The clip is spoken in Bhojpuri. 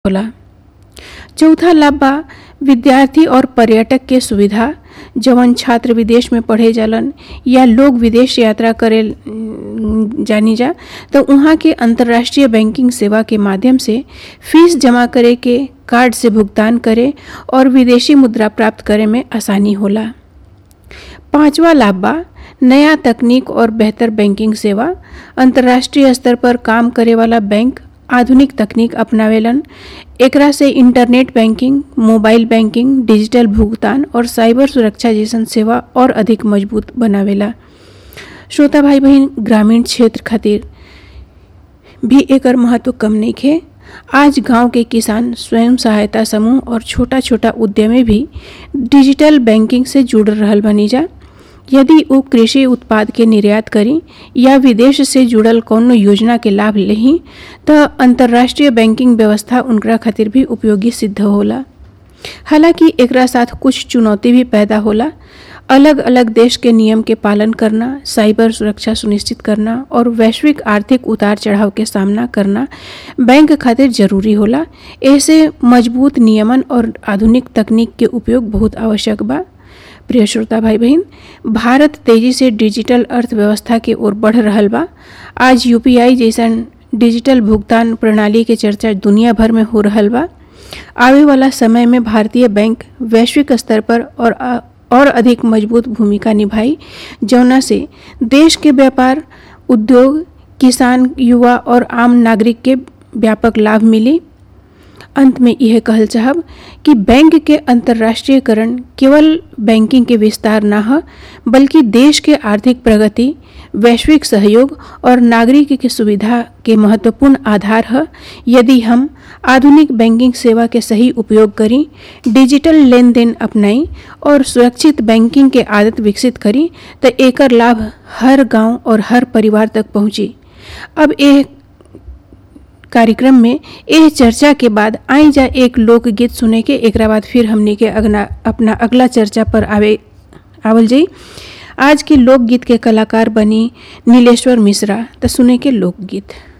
होला चौथा लाभ बा विद्यार्थी और पर्यटक के सुविधा जवन छात्र विदेश में पढ़े जालन या लोग विदेश यात्रा करे न, जानी जा तो उहाँ के अंतर्राष्ट्रीय बैंकिंग सेवा के माध्यम से फीस जमा करे के कार्ड से भुगतान करे और विदेशी मुद्रा प्राप्त करे में आसानी होला पांचवा लाभ बा नया तकनीक और बेहतर बैंकिंग सेवा अंतर्राष्ट्रीय स्तर पर काम करे वाला बैंक आधुनिक तकनीक अपनावेलन एकरा से internet banking mobile banking digital भुगतान और साइबर सुरक्षा जैसन सेवा और अधिक मजबूत बनावेला श्रोता भाई बहन ग्रामीण क्षेत्र खातिर भी एकर महत्व कम नइखे आज गांव के किसान स्वयं सहायता समूह और छोटा छोटा उद्यमी भी डिजिटल बैंकिंग से जुड़ रहल बनी जा यदि वो कृषि उत्पाद के निर्यात करी या विदेश से जुड़ल कौनो योजना के लाभ लेही तो अंतर्राष्ट्रीय बैंकिंग व्यवस्था उनकरा खातिर भी उपयोगी सिद्ध होला हालांकि एकरा साथ कुछ चुनौती भी पैदा होला अलग अलग देश के नियम के पालन करना साइबर सुरक्षा सुनिश्चित करना और वैश्विक आर्थिक उतार चढ़ाव के सामना करना बैंक खातिर जरूरी होला ऐसे मजबूत नियमन और आधुनिक तकनीक के उपयोग बहुत आवश्यक बा प्रिय श्रोता भाई बहन भारत तेजी से डिजिटल अर्थव्यवस्था के ओर बढ़ रहल बा आज यूपीआई जैसन डिजिटल भुगतान प्रणाली के चर्चा दुनिया भर में हो रहल बा आवे वाला समय में भारतीय बैंक वैश्विक स्तर पर और और अधिक मजबूत भूमिका निभाई जौना से देश के व्यापार उद्योग किसान युवा और आम नागरिक के व्यापक लाभ मिली अंत में यह कहल चाहब कि बैंक के अंतर्राष्ट्रीयकरण केवल बैंकिंग के विस्तार न ह बल्कि देश के आर्थिक प्रगति वैश्विक सहयोग और नागरिक के सुविधा के महत्वपूर्ण आधार है यदि हम आधुनिक बैंकिंग सेवा के सही उपयोग करी डिजिटल लेन देन अपनाई और सुरक्षित बैंकिंग के आदत विकसित करी तो एकर लाभ हर गांव और हर परिवार तक पहुंची अब यह कार्यक्रम में यह चर्चा के बाद आई जा एक लोकगीत सुने के एक बाद फिर हमने के अगना अपना अगला चर्चा पर आवे आवल जाई आज के लोकगीत के कलाकार बनी नीलेश्वर मिश्रा तो सुने के लोकगीत